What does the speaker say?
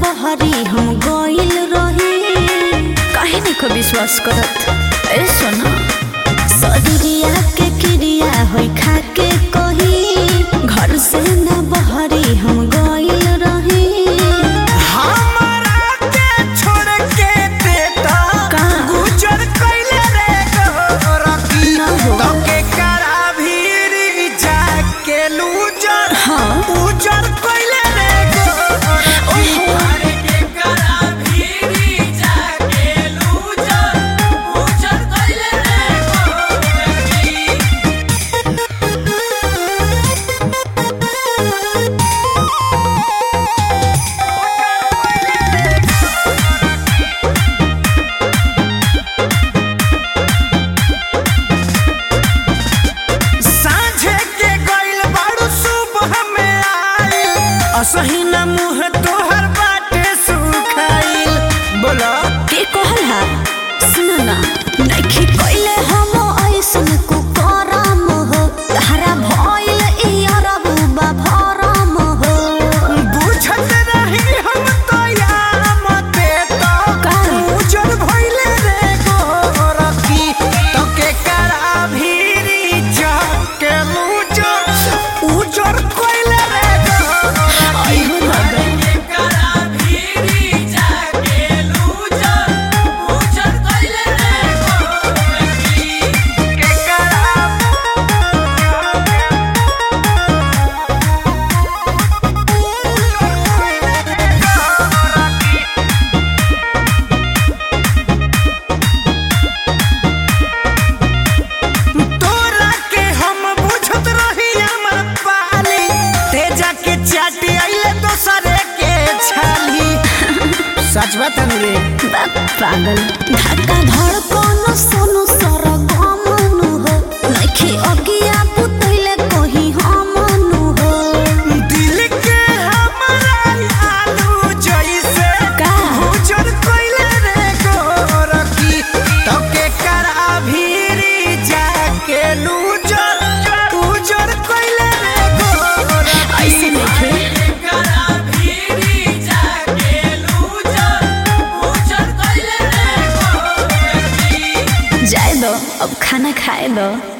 बहरी हम गइल रही काहे नहीं को विश्वास करत ए सोना शरीरिया के क्रिया होई खा के कही घर से न बहरी हम गइल रही हमरा के छोड़ के बेटा का? गुजर कइले रे गोरकी ना हो। तो के करा भीरी जाके लूजर हाँ। उजर कइले रे गोरकी अरे के करा भीरी जाके लूजर उजर कइले रे गोरकी साँझे के गइल बारू सुबह में आइल असही न मुँह तोहर बाटे सुखाइल बोला के कहल हा सुन ना नइखे कइले हम ऐसन को करम हो तहरा भइल ई अरब बा भरम हो बुझत रही हम तो यार मते तो का? उजर भइले रे गोरकी तो के करा भीरी जाके उजर उजर कइले रे गोरकी आई हो दादा के करा भीरी जाके उजर उजर कइले रे गोरकी के करा तोरा के हम बुझत रही हमर पाली तेजा के चाटी आइले दोसरे के छाली सच बता रे बा पागल धक्का धड़कन सोनु सरगमनु हो नइखे अगिया पुतैले कहीं हमनु हो दिल के हमरा आलू जैसे का? उजर कइले रे गोरकी तो के करा भीरी जाके लूजर उजर कइले रे गोरकी ऐसे नइखे करा भीरी जाके लूजर उजर कइले रे गोरकी जाए दो अब खाना खाए दो